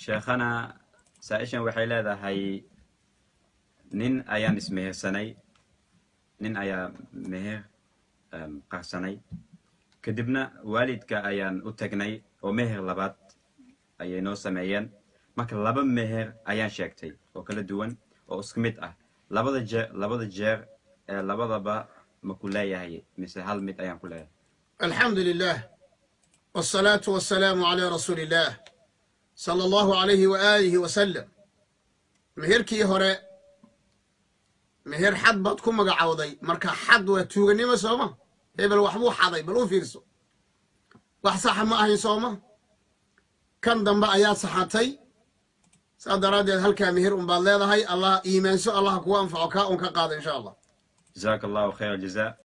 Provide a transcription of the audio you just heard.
sheekhana saa-ishan waxay leedahay nin ayaan ismehersanay nin ayaa meher qarsanay kadibna waalidka ayaan u tagnay oo meher labaad ayay noo sameeyeen marka laba meher ayaan sheegtay oo kala duwan oo isku mid ah labada jeer labada jeer ee labadaba ma ku leeyahay mise hal mid ayaan ku leeyahay alxamdu lilah wاsalaatu wasalaamu calaa rasuuli illaah sala allahu alayhi wa aalihi wasalam meherkii hore meher xad baad ku magacowday marka xad waa tuuganimo sooma hebel waxbuu xaday bal u fiirso wax saxa ma ahayn sooma kan dambe ayaad saxatay saas daraaddeed halkaa meher un baad leedahay allah iimaanso allah kugu anfaco kaa un ka qaada insha allah jazaaka allahu khayr aljaza